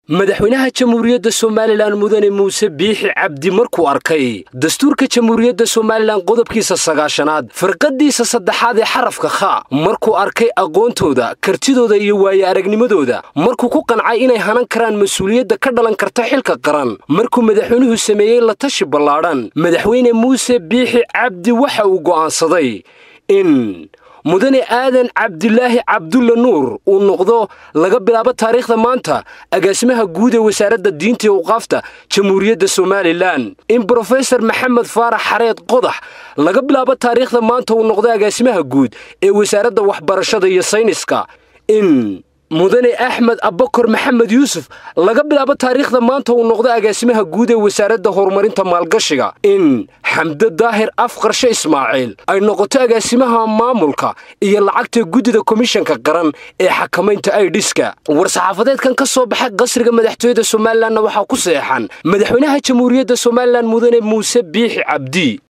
madaxweynaha jamhuuriyadda somalilan mudane muuse biixi cabdi markuu arkay dastuurka jamhuuriyadda somalilan qodobkiisa sagaashanaad firqadiisa saddexaad ee xarafka kha markuu arkay aqoontooda kartidooda iyo waaye aragnimadooda markuu ku qancay inay hanan karaan mas-uuliyadda ka dhalan karta xilka qaran markuu madaxweynuhu sameeyey la tashi ballaadhan madaxweyne muuse biixi cabdi waxa uu go'aansaday in mudane aadan cabdilaahi cabdulla nuur uu noqdo laga bilaabo taariikhda maanta agaasimaha guud ee wasaaradda diinta iyo awqaafta jamhuuriyadda somalilan in brofesor maxamed faarax xareed qodax laga bilaabo taariikhda maanta uu noqdo agaasimaha guud ee wasaaradda waxbarashada iyo sayniska in mudane axmed abakor maxamed yuusuf laga bilaabo taariikhda maanta uu noqdo agaasimaha guud ee wasaaradda horumarinta maalgashiga in xamde daahir afqarshe ismaaciil ay noqoto agaasimaha maamulka iyo lacagta guddida komishanka qaran ee xakamaynta aidhiska war-saxaafadeedkan ka soo baxay qasriga madaxtooyada somalilanna waxaa ku seexan madaxweynaha jamhuuriyadda somalilan mudane muuse biixi cabdi